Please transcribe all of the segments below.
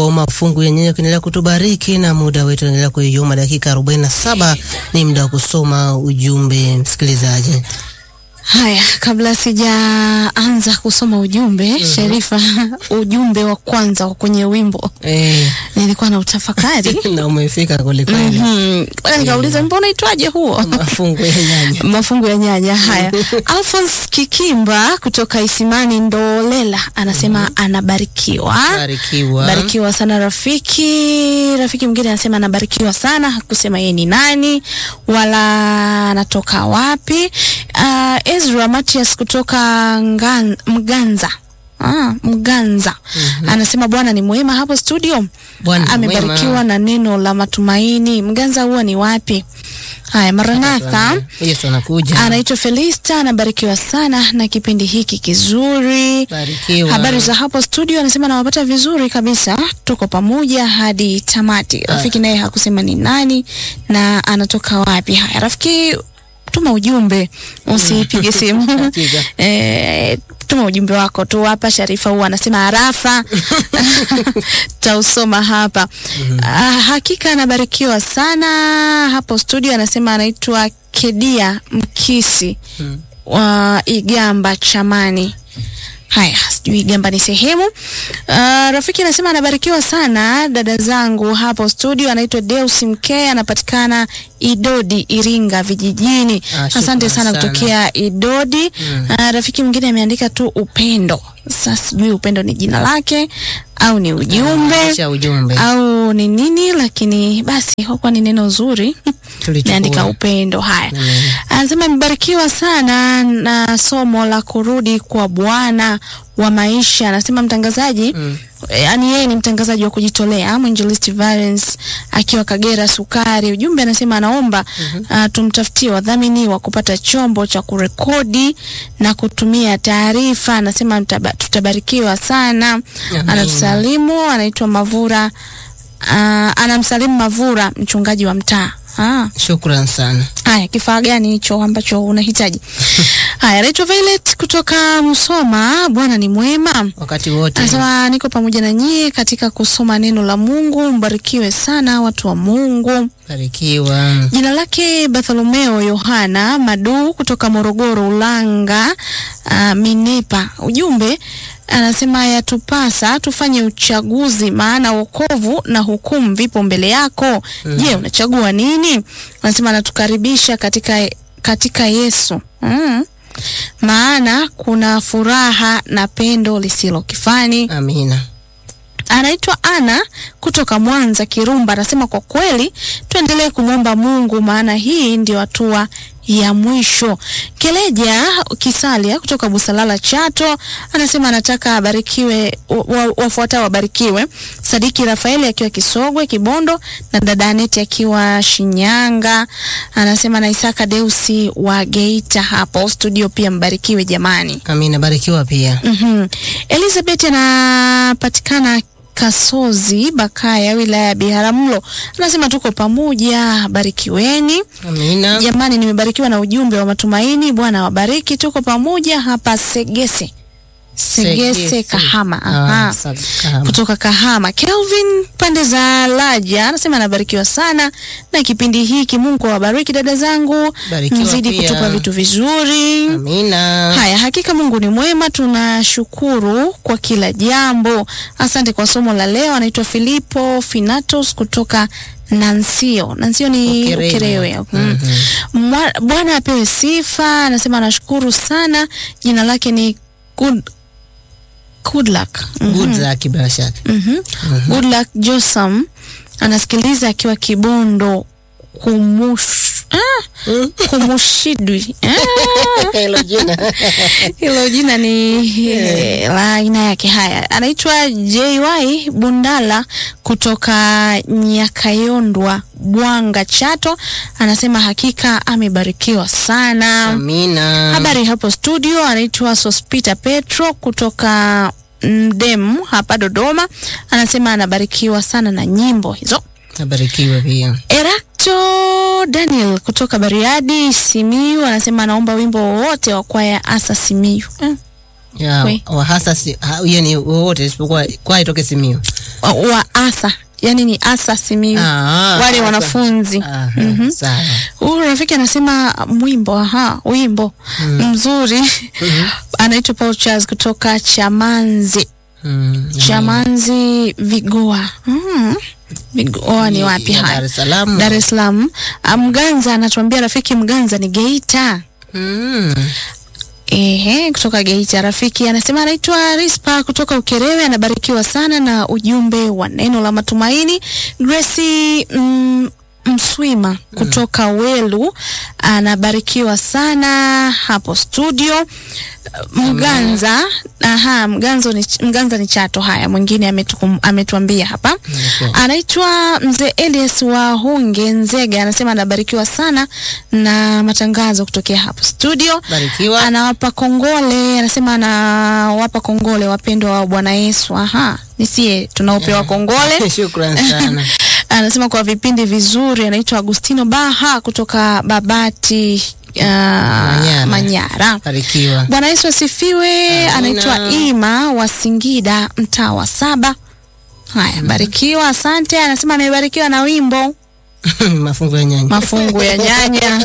kusoma fungu ya nyanya ukiendelea kutubariki na muda wetu unaendelea kuyoma. Dakika 47 ni muda wa kusoma ujumbe msikilizaji. Haya, kabla sijaanza kusoma ujumbe Sharifa, ujumbe wa kwanza wa kwenye wimbo Eh, nilikuwa na utafakari na umefika kwelikweli. Mhm. Mpaka nikauliza mbona itwaje huo Mafungu ya nyanya. mafungu ya nyanya haya. Alphonse Kikimba kutoka Isimani Ndolela anasema anabarikiwa Barikiwa. barikiwa sana rafiki. Rafiki mwingine anasema anabarikiwa sana, hakusema yeye ni nani wala anatoka wapi. Uh, Ezra Matias kutoka Ngan, Mganza Ah, Mganza anasema Bwana ni mwema hapo studio, Bwana ni amebarikiwa mwema. na neno la matumaini. Mganza huwa ni wapi? Haya, Maranatha Yesu anakuja. anaitwa Felista, anabarikiwa sana na kipindi hiki kizuri. Barikiwa. Habari za hapo studio, anasema nawapata vizuri kabisa, tuko pamoja hadi tamati. Rafiki naye hakusema ni nani na anatoka wapi. Haya rafiki, tuma ujumbe, usipige simu Hakika. eh, tuma ujumbe wako tu hapa. Sharifa huwa anasema arafa tausoma hapa. Ah, hakika anabarikiwa sana hapo studio, anasema anaitwa Kedia Mkisi wa Igamba Chamani. Haya, sijui Igamba ni sehemu. Uh, rafiki anasema anabarikiwa sana dada zangu hapo studio. Anaitwa Deus Mkee, anapatikana Idodi, Iringa vijijini. Ah, Asante shukrani sana sana. kutokea Idodi. Uh, rafiki mwingine ameandika tu upendo. Sasa sijui upendo ni jina lake au ni ujumbe Kisha ujumbe. au ni nini, lakini basi kwa ni neno zuri Tulichukua. meandika upendo. Haya, Amen. anasema amebarikiwa sana na somo la kurudi kwa Bwana wa maisha. Anasema mtangazaji Mm. yaani yeye ni mtangazaji wa kujitolea Mwinjilisti Valens akiwa Kagera Sukari. Ujumbe anasema anaomba uh, tumtafutie wadhamini wa kupata chombo cha kurekodi na kutumia taarifa. Anasema mtaba- tutabarikiwa sana. Amen. Anatusalimu, anaitwa Mavura uh, anamsalimu Mavura, mchungaji wa mtaa. Ah, Shukran sana. haya kifaa gani hicho ambacho unahitaji? Haya, Rachel Violet kutoka Musoma. Bwana ni mwema. Wakati wote. Anasema niko pamoja na nyie katika kusoma neno la Mungu. Mbarikiwe sana watu wa Mungu. Barikiwa. Jina lake Bartholomeo Yohana Madu kutoka Morogoro Ulanga, uh, Minepa. Ujumbe anasema yatupasa tufanye uchaguzi, maana wokovu na hukumu vipo mbele yako. Je, unachagua nini? Anasema anatukaribisha katika, katika Yesu mm. Maana kuna furaha na pendo lisilo kifani Amina. anaitwa Ana kutoka Mwanza Kirumba, anasema kwa kweli tuendelee kumwomba Mungu, maana hii ndio hatua ya mwisho. Keleja Kisalia kutoka Busalala Chato anasema anataka abarikiwe, wa- wafuatao wabarikiwe: Sadiki Rafaeli akiwa Kisogwe Kibondo, na dada Aneti akiwa Shinyanga. Anasema na Isaka Deusi wa Geita hapo studio, pia mbarikiwe jamani. Amina. Barikiwa pia. Mhm. Elizabeth anapatikana Kasozi Bakaya, wilaya ya Biharamulo, anasema tuko pamoja, barikiweni Amina. jamani. Nimebarikiwa na ujumbe wa matumaini. Bwana wabariki, tuko pamoja hapa Segese Segese, Segese. Kahama. Ah, Aha. sa- Kahama. Kutoka Kahama, Kelvin pande za Laja anasema anabarikiwa sana na kipindi hiki. Mungu awabariki dada zangu, Barikiwa mzidi pia. kutupa vitu vizuri. Amina. Haya, hakika Mungu ni mwema, tunashukuru kwa kila jambo. Asante kwa somo la leo. Anaitwa Filipo Finatos kutoka Nansio. Nansio ni Ukerewe. Ukerewe. Mm. Mwa- Bwana apewe sifa. Anasema anashukuru sana. Jina lake ni Good, good luck. Mhm. Good luck bila shaka. Mhm. Good luck Josam anasikiliza akiwa Kibondo kumush ah, kumushidwi ah. Hilo jina. Hilo jina ni eh, la aina yake. Haya, anaitwa JY Bundala kutoka Nyakayondwa, Bwanga, Chato. Anasema hakika amebarikiwa sana. Amina. Habari hapo studio, anaitwa Sospita Petro kutoka Mdemu hapa Dodoma. Anasema anabarikiwa sana na nyimbo hizo. Barikiwa pia. Erakto Daniel kutoka Bariadi Simiyu anasema anaomba wimbo wowote wa kwaya Asa Simiyu. Eh, Ya, Kwe. wa hasa si, ha, yani wowote isipokuwa kwa itoke Simiyu. wa, wa asa yani ni asa Simiyu Ah, wale asa. wanafunzi Aha, Mhm. sawa. Huyu rafiki anasema mwimbo, aha, wimbo mzuri anaitwa Paul Charles kutoka Chamanzi, Mm, Chamanzi Vigoa. Mm. Vigoa ni wapi ya Dar haya? es Salaam. Dar es Salaam. Ah, Mganza anatuambia rafiki Mganza ni Geita. Mm. Ehe, kutoka Geita. Rafiki anasema anaitwa Rispa kutoka Ukerewe, anabarikiwa sana na ujumbe wa neno la matumaini. Grace mm, Mswima kutoka Welu anabarikiwa sana hapo studio. Mganza, aha, Mganzo ni, Mganza ni Chato. Haya, mwingine ametukum- ametuambia hapa Okay. anaitwa mzee Elias wa Hunge Nzega, anasema anabarikiwa sana na matangazo kutokea hapo studio. Barikiwa. Anawapa kongole, anasema anawapa kongole wapendwa wa Bwana Yesu. Aha, nisie tunaopewa kongole. Shukran sana. Anasema kwa vipindi vizuri. Anaitwa Agustino Baha kutoka Babati uh, Manyara. Barikiwa. Bwana Yesu asifiwe. Amina. Anaitwa Ima wa Singida, mtaa wa saba. Haya, barikiwa, asante. Anasema amebarikiwa na wimbo Mafungu ya nyanya. mafungu ya nyanya.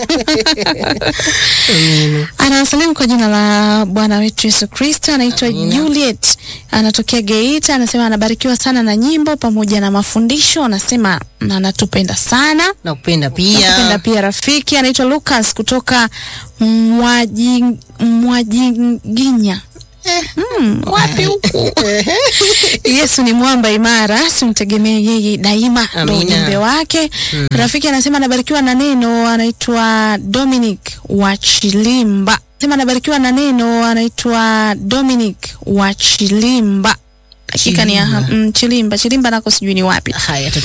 Amina. Anawasalimu kwa jina la Bwana wetu Yesu Kristo. Anaitwa Juliet, anatokea Geita. Anasema anabarikiwa sana na nyimbo pamoja na mafundisho. Anasema na anatupenda sana Nakupenda Nakupenda pia. pia rafiki anaitwa Lucas kutoka Mwaji Mwajiginya. Hmm, wapi huku? Yesu ni mwamba imara, simtegemee yeye daima, ndo Amina. ujumbe wake. Rafiki anasema anabarikiwa na neno, anaitwa Dominic wa Chilimba. Anasema anabarikiwa na neno, anaitwa Dominic wa Chilimba. Hakika ni ya- Chilimba. mm, Chilimba, Chilimba nako sijui ni wapi. Haya,